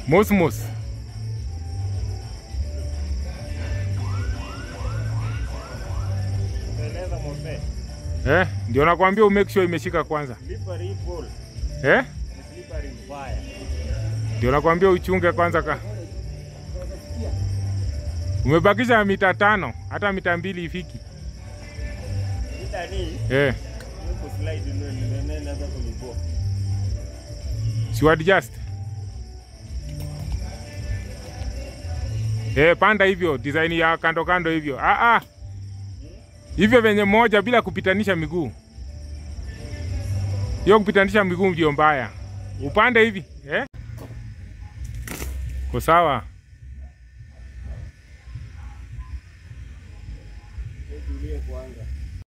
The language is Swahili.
Mosmos. Unaeleza Mose. Eh, ndio nakwambia umake sure imeshika kwanza. Slippery ball. Eh? Ni slippery mbaya. Ndio nakwambia uchunge kwanza ka. Umebakisha mita tano, hata mita mbili ifiki. Shida ni Eh, huko slide ndio ndio inaanza kunibua. si adjust. Eh, panda hivyo, design ya kando kando hivyo. Ah ah. Hivyo venye moja bila kupitanisha miguu. Hiyo kupitanisha miguu ndio mbaya. Upande hivi, eh? Ko sawa. Tulie kwanza.